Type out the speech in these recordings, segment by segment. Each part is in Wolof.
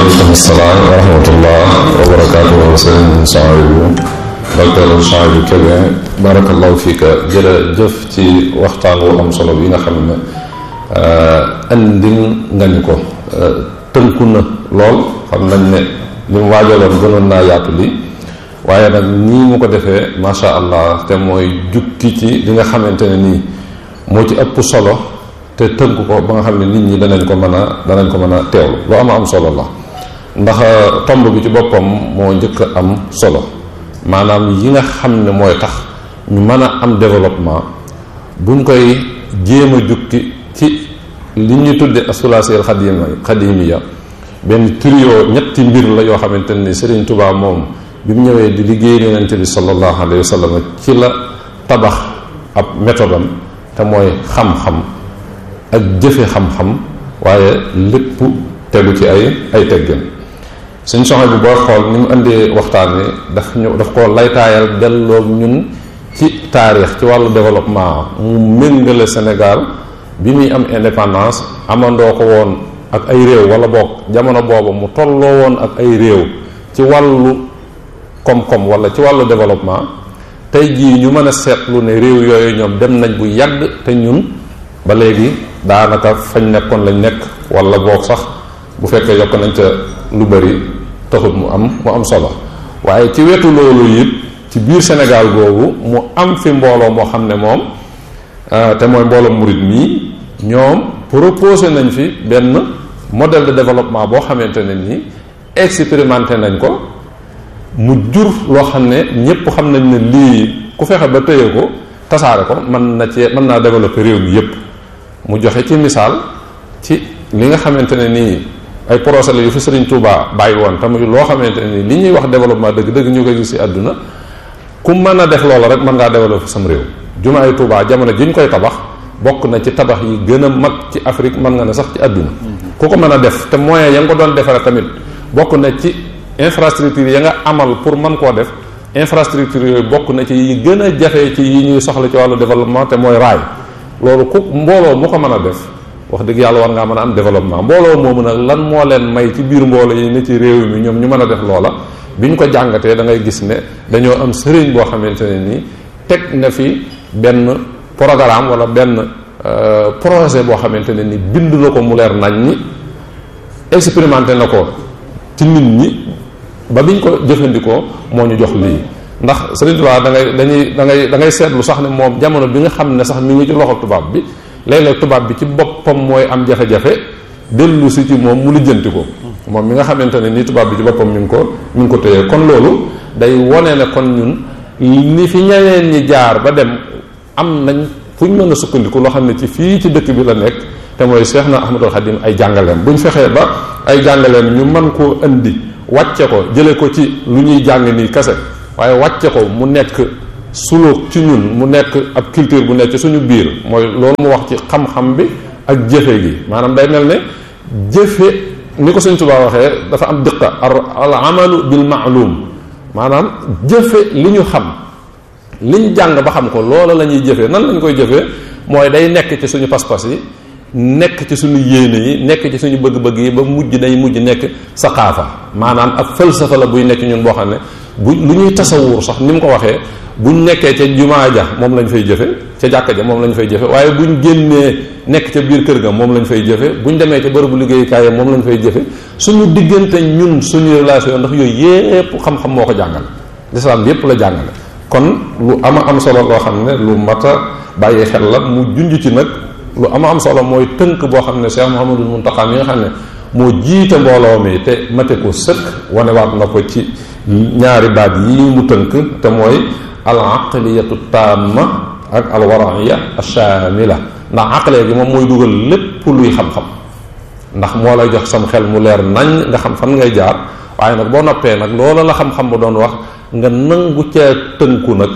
waaleykum salaam wa rahmatullah wa barakaatu sëriñ Souhaïbou docteur Souhaïbou Kébé barakallahu fiika jërëjëf ci waxtaan wu am solo bi nga xam ne andil nga ñu ko tënku na lool xam nañ ne li mu waajaloon gënoon naa yaatu li waaye nag nii mu ko defee macha allah te mooy jukki ci li nga xamante ne nii moo ci ëpp solo te tënk ko ba nga xam ne nit ñi danañ ko mën a danañ ko mën a teewlu lu am am solo la ndax tomb bi ci boppam moo njëkk a am solo maanaam yi nga xam ne mooy tax ñu mën a am développement buñ koy jéem a jukki ci li ñuy tudde asulaasiyal xadima xadimiya benn trio ñetti mbir la yoo xamante ni Serigne Touba moom bi mu ñëwee di liggéey yonente bi sallallahu alayhi wa sallam ci la tabax ab méthode am te mooy xam-xam ak jëfe xam-xam waaye lépp tegu ci ay ay teggin suñ soxla bi boo xool ni mu indee waxtaan wi daf ñu daf koo laytaayal delloo ñun ci taarix ci wàllu développement mu méngale Sénégal bi muy am indépendance amandoo ko woon ak ay réew wala boog jamono boobu mu tolloo woon ak ay réew ci wàllu koom-koom wala ci wàllu développement tey jii ñu mën a seetlu ne réew yooyu ñoom dem nañ bu yàgg te ñun ba léegi daanaka fañ nekkoon lañ nekk wala boog sax bu fekkee yokk nañ ca lu bari taxut mu am mu am solo waaye ci wetu loolu it ci biir Sénégal boobu mu am fi mbooloo moo xam ne moom te mooy mbooloo murit mii ñoom proposé nañ fi benn modèle de développement boo xamante ne nii expérimenté nañ ko mu jur loo xam ne ñëpp xam nañ ne lii ku fexe ba tëye ko tasaare ko mën na cee mën naa développer réew mi yépp mu joxe ci misaal ci li nga xamante ne nii ay projet la yu fi Serigne Touba bàyyi woon te muy loo xamante ne nii li ñuy wax développement dëgg-dëgg ñu koy gis ci àdduna ku mën a def loola rek mën ngaa développer sam réew jumaay Touba jamono ji ñu koy tabax bokk na ci tabax yi gën a mag ci Afrique mën nga ne sax ci àdduna ku ko mën a def te moyen ya nga ko doon defare tamit bokk na ci infrastructure ya nga amal pour mën koo def infrastructure yooyu bokk na ci yi gën a jafe ci yi ñuy soxla ci wàllu développement te mooy raay loolu ku mbooloo mu ko mën a def wax dëgg yàlla war ngaa mën a am développement mbooloo moomu nag lan moo leen may ci biir mbooloo yi ne ci réew mi ñoom ñu mën a def loola bi ñu ko jàngatee da ngay gis ne dañoo am sëriñ boo xamante ne nii teg na fi benn programme wala benn projet boo xamante ne ni bind na ko mu leer nañ ñi expérimenté na ko ci nit ñi ba biñ ko jëfandikoo moo ñu jox lii ndax Sëriñ Tuubaa da ngay dañuy da ngay da ngay seetlu sax ne moom jamono bi nga xam ne sax mi ngi ci loxo tubaab bi léeg-léeg tubaab bi ci boppam mooy am jafe-jafe dellu si ci moom mu lijjanti ko moom mi nga xamante ne nii tubaab bi ci boppam mi ngi ko mi ngi ko téye kon loolu day wone ne kon ñun ni fi ñeneen ñi jaar ba dem am nañ fu ñu mën a sukkandiku loo xam ne ci fii ci dëkk bi la nekk te mooy Cheikh na Ahmadul Xadim ay jàngaleem buñ fexee ba ay jàngaleem ñu mën koo indi wàcce ko jële ko ci lu ñuy jàng nii kese waaye wàcce ko mu nekk suluk ci ñun mu nekk ab culture bu nekk ci suñu biir mooy loolu mu wax ci xam-xam bi ak jëfe gi maanaam day mel ne jëfe ni ko Sëñ Tuubaa waxee dafa am diqa al amalu bil maalum maanaam jëfe li ñu xam liñ jàng ba xam ko loola la ñuy jëfee nan lañ koy jëfee mooy day nekk ci suñu pas-pas yi nekk ci suñu yéene yi nekk ci suñu bëgg-bëgg yi ba mujj day mujj nekk saqaafa maanaam ab falsafa la buy nekk ñun boo xam ne bu lu ñuy tasawur sax ni mu ko waxee buñ nekkee ca jumaa ja moom lañ fay jëfe ca jàkka ja moom lañ fay jëfe waaye buñ génnee nekk ca biir kër ga moom lañ fay jëfe buñ demee ca bërëbu liggéeyukaay moom lañ fay jëfe suñu diggante ñun suñu relation ndax yooyu yépp xam-xam moo ko jàngal lislaam yépp la jàngale kon lu ama am solo loo xam ne lu mat a bàyyi xel la mu junj ci nag lu ama am solo mooy tënk boo xam ne Cheikh Mouhamadul Muntaxa mi nga xam ne moo jiite mbooloo mi te mate ko sëkk wanewaat na ko ci ñaari baat yii mu tënk te mooy al aqliyatu tamma ak al waraiya ashamila ndax aqliya gi moom mooy dugal lépp luy xam-xam ndax moo lay jox sam xel mu leer nañ nga xam fan ngay jaar waaye nag boo noppee nag loola la xam-xam ba doon wax nga nangu cee tënku nag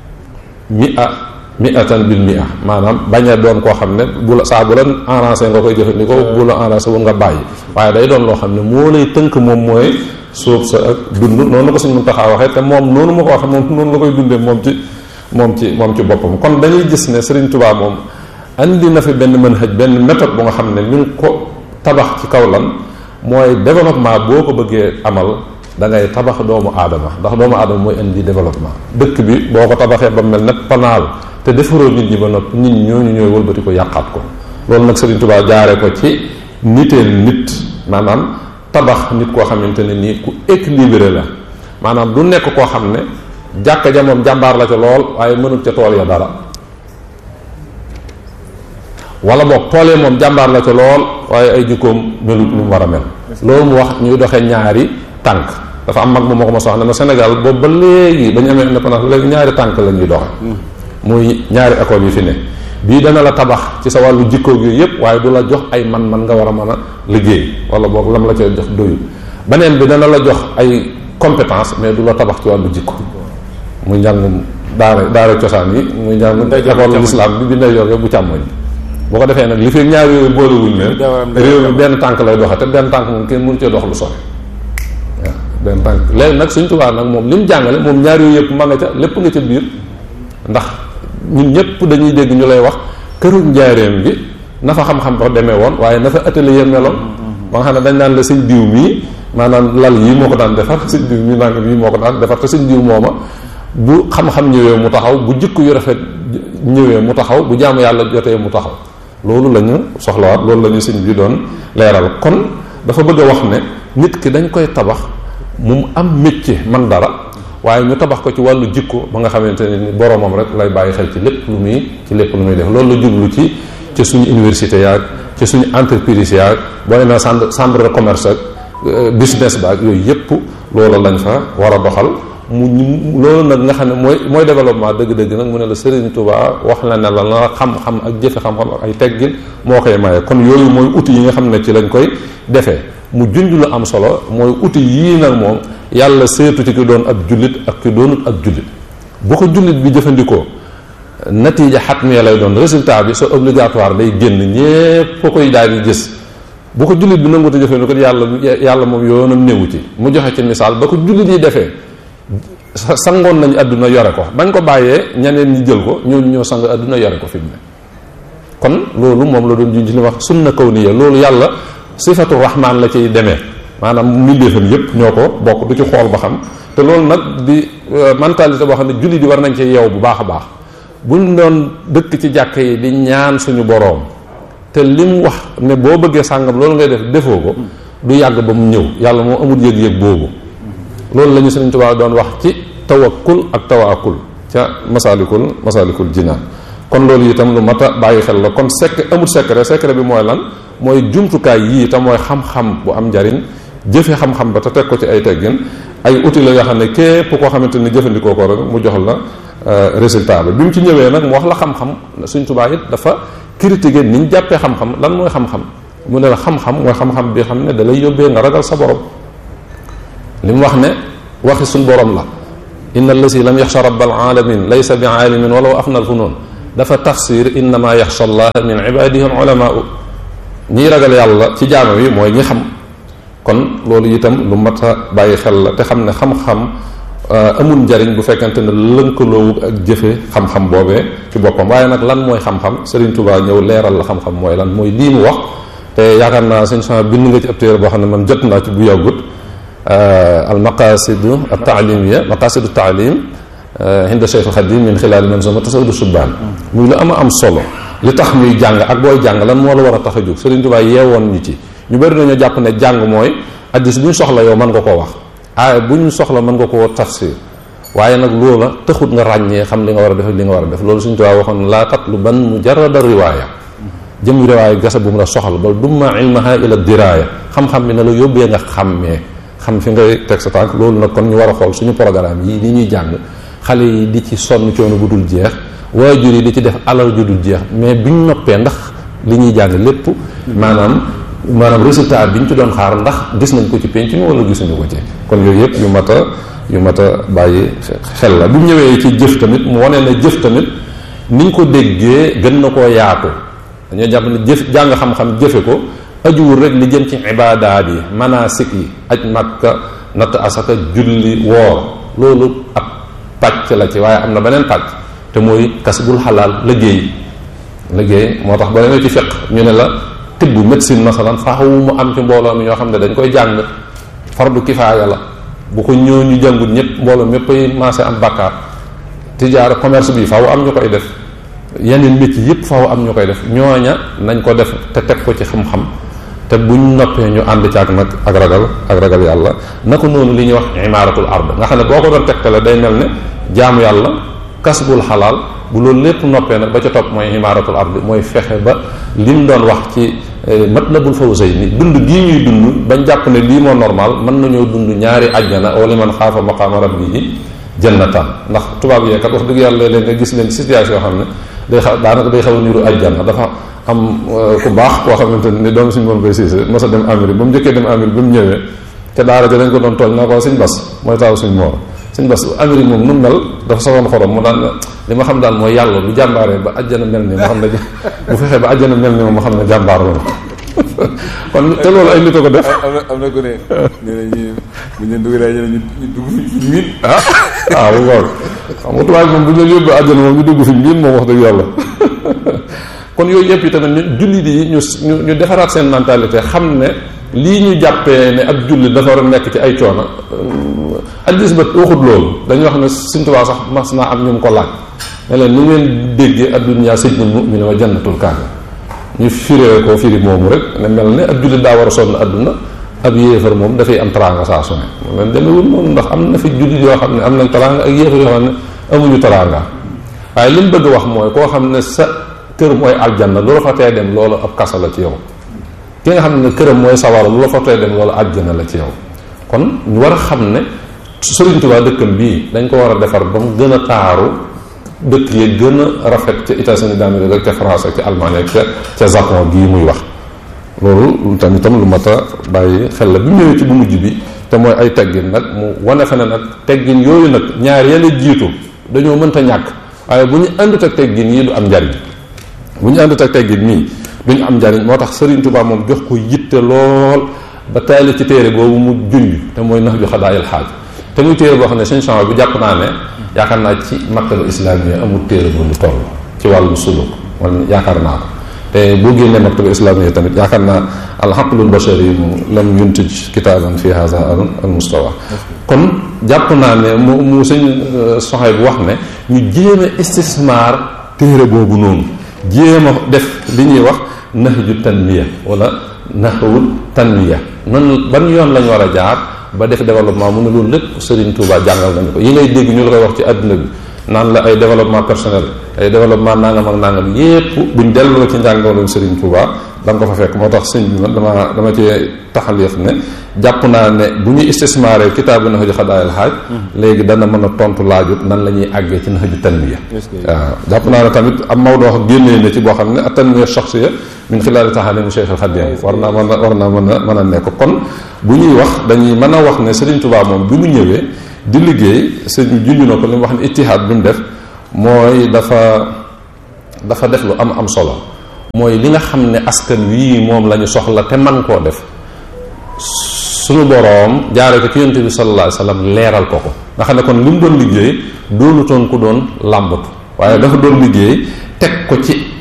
mi a mi atan bil mi a maanaam bañ a doon koo xam ne bu la saa bu la arrangé nga koy jëfandikoo bu la arrangé wul nga bàyyi waaye day doon loo xam ne moo lay tënk moom mooy suuf sa ak dund noonu ko suñ mun taxaa waxee te moom noonu ma ko waxee moom noonu la koy dundee moom ci moom ci moom ci boppam kon dañuy gis ne Serigne Touba moom andi na fi benn manhaj benn méthode bu nga xam ne mi ngi ko tabax ci kaw lan mooy développement boo ko bëggee amal da ngay tabax doomu aadama ndax doomu aadama mooy indi développement dëkk bi boo ko tabaxee ba mel ne panaal te defaroo nit ñi ba noppi nit ñi ñooñu ñooy wëlbati ko yàqaat ko loolu nag Serigne Touba jaaree ko ci niteel nit maanaam tabax nit koo xamante ne nii ku équilibré la maanaam du nekk koo xam ne jàkka ja moom jàmbaar la ca lool waaye mënul ca tool ya dara wala boog tool ya moom jàmbaar la ca lool waaye ay jikkoom melut ni mu war a mel loolu mu wax ñuy doxee ñaari tànk dafa am mag mu ma ko ma soxla ne ma Sénégal boobu ba léegi ba ñu amee indépendance léegi ñaari tànk la ñuy doxe muy ñaari école yi fi ne bii dana la tabax ci sa wàllu jikkoog yooyu yëpp waaye du la jox ay man-man nga war a mën a liggéey wala boog lam la ca jox doyul beneen bi dana la jox ay compétence mais du la tabax ci wàllu jikko muy njàngum daara daara cosaan yi muy njàngum école l'islam bi bi ndey yor bu càmmoñ boo ko defee nag li fi ñaar yooyu boolewuñ leen réew mi benn tànk lay doxe te benn tànk moom kenn mënu cee dox lu sore waaw benn tànk léegi nag suñ tubaab nag moom li mu jàngale moom ñaar yooyu yëpp ma nga ca lépp nga ca biir ndax ñun ñëpp dañuy dégg ñu lay wax këru njaareem gi na fa xam-xam ba demee woon waaye na fa atelier meloon ba nga xam ne dañ naan la sëñ diw mii maanaam lal yii moo ko daan defar sëñ diw mii nangam yii moo ko daan defar te sëñ diw mooma bu xam-xam ñëwee mu taxaw bu jikko yu rafet ñëwee mu taxaw bu jaamu yàlla jotee mu taxaw loolu la ñu soxlawaat loolu la ñu sëñ bi doon leeral kon dafa bëgg a wax ne nit ki dañ koy tabax mu am métier man dara waaye ñu tabax ko ci wàllu jikko ba nga xamante ne ni boromam rek lay bàyyi xel ci lépp lu muy ci lépp lu muy def loolu la jublu ci ci suñu université yaag ci suñu entreprise yaag boo demee chambre chambre de commerce ak business ba ak yooyu yëpp loolu lañ fa war a doxal mu loolu nag nga xam ne mooy mooy développement dëgg-dëgg nag mu ne la Serigne Touba wax la ne la la xam-xam ak jëfe xam-xam ak ay teggin moo koy maye kon yooyu mooy outil yi nga xam ne ci lañ koy defee mu junj lu am solo mooy outil yii nag moom yàlla seetu ci ki doon ab jullit ak ki doonut ab jullit bu ko jullit bi jëfandikoo natiija xatmiya lay doon résultat bi c'est obligatoire day génn ñépp ko koy daal di gis bu ko jullit bi nanguta jëfandikoo yàlla yàlla moom yoonam néewu ci mu joxe ci misaal ba ko jullit yi defee sangoon nañu àdduna yore ko bañ ko bàyyee ñeneen ñi jël ko ñooñu ñoo sang àdduna yore ko fi mu ne kon loolu moom la doon junj li wax sunna kawniya loolu yàlla sifatu rahman la ciy demee maanaam mbindeefam yépp ñoo ko bokk du ci xool ba xam te loolu nag di mentalité boo xam ne julli di war nañ ci yeew bu baax a baax buñ doon dëkk ci jàkk yi di ñaan suñu boroom te lim wax ne boo bëggee sàngam loolu ngay def defoo ko du yàgg ba mu ñëw yàlla moo amul yëg-yëg boobu loolu la ñu Sëriñ Tuubaa doon wax ci tawakkul ak tawaakul ca masalikul masalikul jinaan kon loolu itam lu mat a bàyyi xel la kon sekk amul secret secret bi mooy lan mooy jumtukaay yii te mooy xam-xam bu am njariñ jëfe xam-xam ba te teg ko ci ay teggin ay outils la yoo xam ne képp koo xamante ni jëfandikoo ko rek mu jox la résultat bi bi mu ci ñëwee nag mu wax la xam-xam Sëriñ Tuubaa it dafa critiquer ni ñu jàppee xam-xam lan mooy xam-xam mu ne la xam-xam mooy xam-xam bi xam ne da lay yóbbee nga ragal sa borom li mu wax ne waxi suñ borom la inna allasi lam yaxsha rabbal alamin laysa bi aalimin walaw afna alfunoon dafa tafsir innama yaxsha allah min ibadihi al ulamaau ñiy ragal yàlla ci jaamam yi mooy ñi xam kon loolu itam lu mat a bàyyi xel la te xam ne xam-xam amul njariñ bu fekkente ne lënkaloowu ak jëfe xam-xam boobee ci boppam waaye nag lan mooy xam-xam Serigne Touba ñëw leeral la xam-xam mooy lan mooy lii mu wax te yaakaar naa sëñ sama bind nga ci ab téere boo xam ne man jot naa ci bu yàggut al maqasidu al taalimiya maqasidu taalim hinda Cheikh al Xadim min xilaali manzuma tasawudu subbaan muy lu ama am solo li tax ñuy jàng ak booy jàng lan moo la war a tax a jóg Serigne Touba yeewoon ñu ci ñu bëri nañoo jàpp ne jàng mooy addis bu ñu soxla yow mën nga koo wax aaya bu ñu soxla mën nga koo tafsir waaye nag loola taxut nga ràññee xam li nga war a def li nga war a def loolu Serigne Touba waxoon laa tatluban mujarrada riwaaya jëm riwaaya gasa bu mu la soxla bal dumma ilmaha ila diraaya xam-xam bi na la yóbbee nga xàmmee xam fi ngay teg sa tànk loolu nag kon ñu war a xool suñu programme yi li ñuy jàng xale yi di ci sonn coono bu dul jeex waajur yi di ci def alal ju dul jeex mais biñ noppee ndax li ñuy jàng lépp maanaam maanaam résultat bi ñu ci doon xaar ndax gis nañ ko ci penc mi wala gisuñu ko ci kon yooyu yëpp yu mat a yu mat a bàyyi xel la bu ñëwee ci jëf tamit mu wane ne jëf tamit niñ ko déggee gën na koo yaatu dañoo jàpp ne jëf jàng xam-xam jëfe ko ajuwul rek li jëm ci ibaadaat yi manasik yi aj makka natt asaka julli woor loolu ab pàcc la ci waaye am na beneen pàcc te mooy kasbul xalaal liggéey liggéey moo tax ba demee ci fiq ñu ne la tibb médecine masalan faaw mu am ci mbooloo mi ñoo xam ne dañ koy jàng fardu kifaaya la bu ko ñëw ñu jàngut ñëpp mbooloo mépp ay maase am bakkaar tijaara commerce bi faaw am ñu koy def yeneen métier yëpp faaw am ñu koy def ñooña nañ ko def te teg ko ci xam-xam te buñ noppee ñu ànd ci ak nag ak ragal ak ragal yàlla naka noonu li ñuy wax imaaratul ard nga xam ne boo ko doon tegtale day mel ne jaamu yàlla kasbul xalaal bu loolu lépp noppee nag ba ca topp mooy imaaratul ard mooy fexe ba lim doon wax ci matlabul fawzayni dund gii ñuy dund bañ jàpp ne lii moo normal mën nañoo dund ñaari ajjana wala man xaafa maqaama rabbihi jannataan ndax tubaab yee kat wax dëgg yàlla leen nga gis leen situation yoo xam ne day xaw daanaka day xaw a niru ajjana dafa am ku baax koo xamante ni doomu suñu moom koy siise mos a dem Amérique ba mu njëkkee dem Amérique ba mu ñëwee te daara ja dañ ko doon tooñ naa ko suñ bas mooy taaw suñ moor suñ bas Amérique moom nu mel dafa sawoon xorom mu daan li ma xam daal mooy yàlla bu jàmbaaree ba ajjana mel ni ma xam ne bu fexee ba ajjana mel ni ma ma xam ne jàmbaar la kon te loolu ay nit a ko def am na am na ko ne nee na ñi bu ñu leen dugalee ñu ñu dugg fi miin ah ah bu ngoog xam nga tubaab moom bu ñu leen yóbbu àjjana moom ñu dugg fi miin moom wax dëgg yàlla kon yooyu yëpp yi tamit ñu jullit yi ñu ñu ñu defaraat seen mentalité xam ne lii ñu jàppee ne ak jullit dafa war a nekk ci ay coono addis ba waxut loolu dañuy wax ne Sëñ Tuubaa sax mas naa am ñu mu ko laaj ne leen nu ngeen déggee addunyaa sijnul mu'min wa jannatul kaafir ñu firee ko firi moomu rek ne mel ne ab jullit daa war a sonn adduna ab yéefar moom dafay am teraanga saa su ne moom leen demewul noonu ndax am na fi jullit yoo xam ne am nañ teraanga ak yéefar yoo xam ne amuñu teraanga waaye li mu bëgg wax mooy koo xam ne sa kër mooy aljanna lu la fa tee dem loolu ab kasa la ci yow ki nga xam ne këram mooy sawara lu la fa tee dem loolu aljanna la ci yow kon ñu war a xam ne Sëriñ Tuubaa dëkkam bii dañ ko war a defar ba mu gën a taaru dëkk yi gën a rafet ca États-Unis d'Amérique ak ca France ak ca Allemagne ak ca ca Japon gii muy wax loolu tamit tam lu mat a bàyyi xel la bi mu ñëwee ci bu mujj bi te mooy ay teggin nag mu wane fa ne nag teggin yooyu nag ñaar yàlla jiitu dañoo mënta ñàkk waaye bu ñu àndut ak teggin yi du am njariñ bu ñu àndut ak teggin nii duñu am njariñ moo tax Serigne Touba moom jox ko yitte lool ba taali ci téere boobu mu junj te mooy nax ju xadaayil xaaj te muy téere boo xam ne seen change bu jàpp naa ne yaakaar naa ci maktaba islamiya amul téere bu lu toll ci wàllu suluk man yaakaar naa ko te boo génnee maktaba islamiya tamit yaakaar naa alxaqlul bashari yi mu lam yuntij kitaaban fi hada al mustawa kon jàpp naa ne mu mu sëñ soxay bu wax ne ñu jéem a istismaar téere boobu noonu jéem a def li ñuy wax nahju tanmiya wala nahwu tanmiya nan ban yoon lañ war a jaar ba def développement mu ne loolu lépp Serigne Touba jàngal nañu ko yi ngay dégg ñu la koy wax ci àdduna bi naan la ay développement personnel ay développement nangam ak nangam yépp buñ delloo ci njàngaloon Serigne Touba da nga ko fa fekk moo tax sëñ bi man dama dama ci taxalif ne jàpp naa ne bu ñu istismaaree kitaabu Nahju Xadaayil Xaaj léegi dana mën a tontu laajut nan la ñuy àggee ci Nahju Tanmiya waaw jàpp naa ne tamit am Maodo wax génnee na ci boo xam ne at tanmiya shaxsiya min xilaali taxalim Cheikh al Xadim war naa mën a war naa mën a mën a nekk kon bu ñuy wax dañuy mën a wax ne Serigne Touba moom bi mu ñëwee di liggéey sëñ junj na ko li mu wax ne ittihaad bi mu def mooy dafa dafa def lu am am solo mooy li nga xam ne askan wii moom la ñu soxla te man koo def suñu boroom jaare ko ci yonent bi sallallahu alayhi wasallam leeral ko ko nga xam ne kon li mu doon liggéey doonutoon ku doon làmbatu waaye dafa doon liggéey teg ko ci